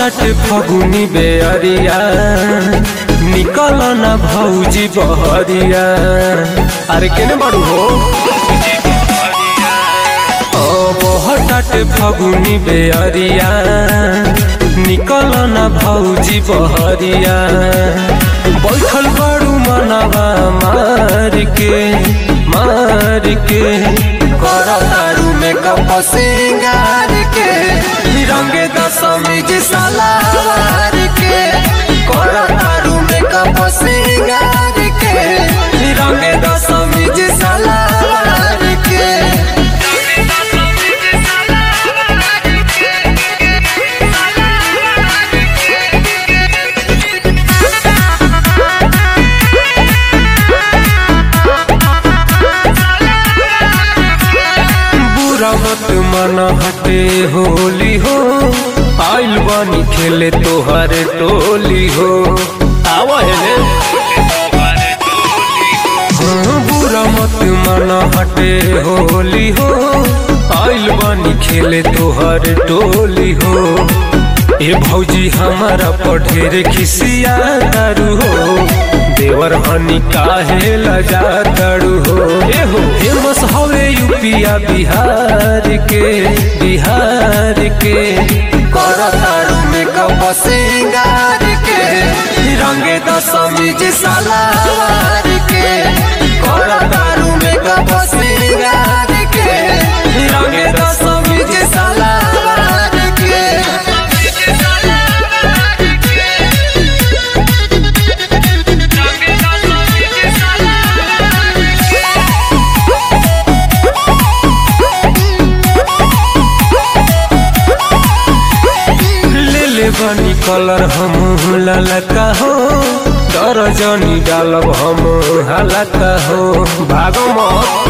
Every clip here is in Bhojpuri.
बहटाटे फगुनी बेअरिया निकल न भौजी बहरिया अरे केने बाड़ू हो ओ बहटाटे फगुनी बेअरिया निकल न भौजी बहरिया बैठल बाड़ू मनवा मार के मार के कर तारू में कप सिंगार के रंगे दशमी जी सलावार के कर तारू में कप सिंगार के रंगे दशमी जी सलावार के बुरा मत मन हटे होली हो आइल बानी खेले तोहर टोली हो आवा हेले हाँ, बुरा मत मन हटे होली हो आइल बानी खेले तोहर टोली हो ए भौजी हमारा पढ़ेर खिसिया दारू हो देवर हनी काहे लजा दारू हो ए हो फेमस हवे यूपिया बिहार के बिहार के कर तारू में कप सिंगार के रंगे दशमी जी सलावार के कर तारू में कप सिंगार के रंगे दशमी जी सलावार के ले ले बनी कलर हम ललका हो डर जनी डालब हम हलका हो भागो मत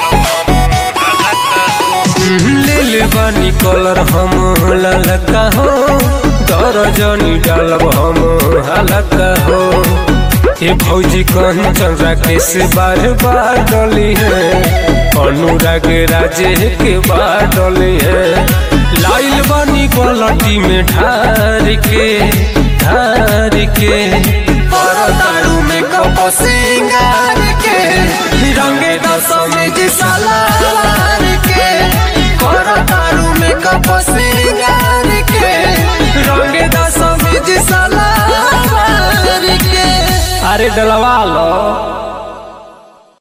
ले ले बनी कलर हम ललका हो डर जनी डालब हम हलका हो ये भौजी कंचन राकेश बार बार डली है अनुराग राजे के बार डली है लाइल बनी पलटी में ढार के ढार के पर तारू में कप सिंगार के रंगे दशमी जी सलावार के कर तारू में कप सिंगार के रंगे दशमी जी सलावार के अरे डलवा लो